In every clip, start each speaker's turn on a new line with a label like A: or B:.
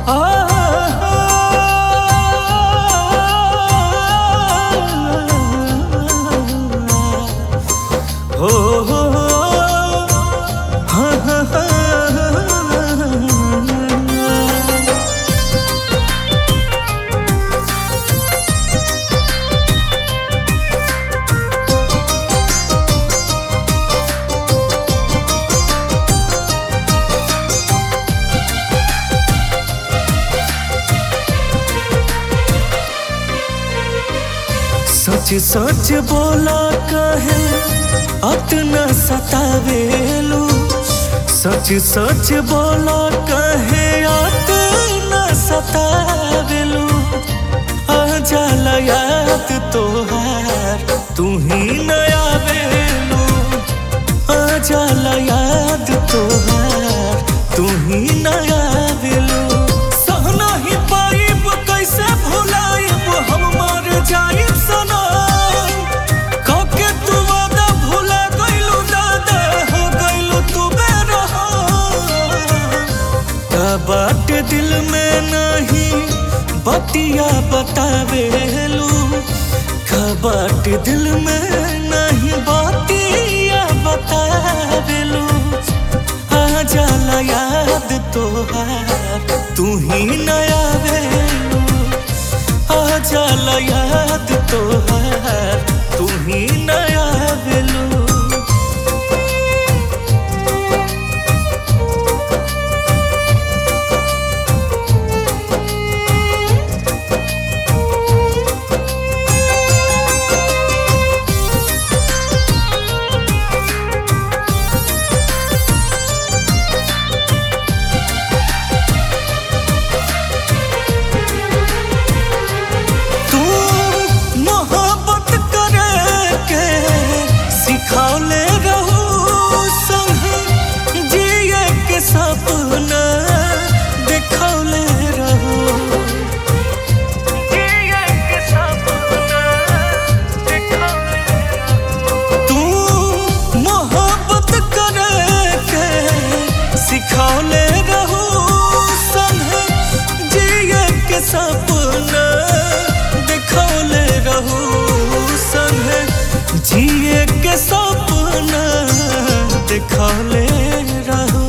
A: हो हो हाँ हाँ हाँ सच सच बोला कहे अतना सतावेलू सच सच बोला कहे अतना सतावेलू आ जाला याद तोहार तू ही नया वेलू आ जाला याद तोहार तू ही नया वेलू सहना ही पाइब कैसे भुलाइब हम मर जाइब सनम कके तू वादा भुला गइलू दादा हो गइलू तू बेरहम का बाटे दिल में नहीं बतिया बतावेलू का बाटे दिल में नहीं बतिया बतावेलू आ जाला याद तोहार तू ही नया वेलू आ जाला याद तोहार तू ही नया वेलू तू मोहब्बत करे के सिखौले रहू संग जिए के सपना देखौले रहू जिए के सपना देखौले तू मोहब्बत करे के सिखौले रहू संग जिए के सपना देखौले रहू संग जिए के सपना देखौले रहू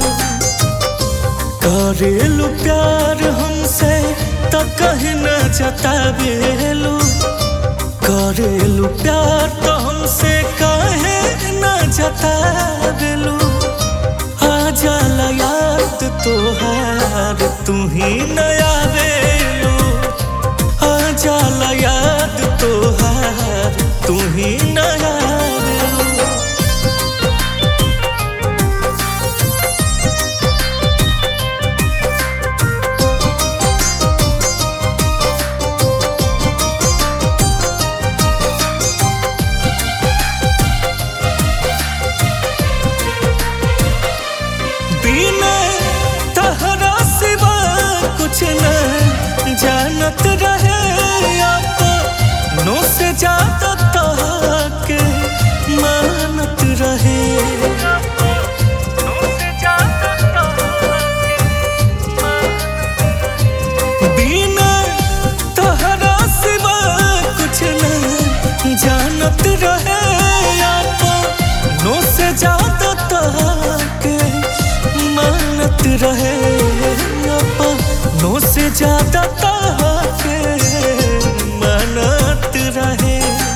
A: करेलू प्यार हमसे त कहीं न जतावेलू करेलू प्यार तो हमसे कहे न जतावेलू आ जाला याद तोहार तू ही नया वेलू आ जाला याद तोहार तू ही नया वेलू बिना तहरा सिवा कुछ न जानत रहे नो से ज्यादा तहके मानत रहे बिना तहरा सिवा कुछ न जानत रहे नो से ज्यादा तहके मानत रहे नो से ज्यादा तहके मानत रहे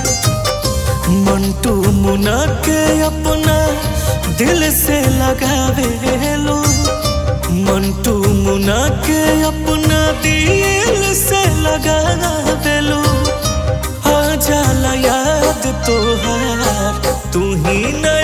A: मंटू मुना के अपना दिल से लगावे लो मंटू मुना के अपना दिल से लगावे लो आ जाला याद तोहार तू ही नया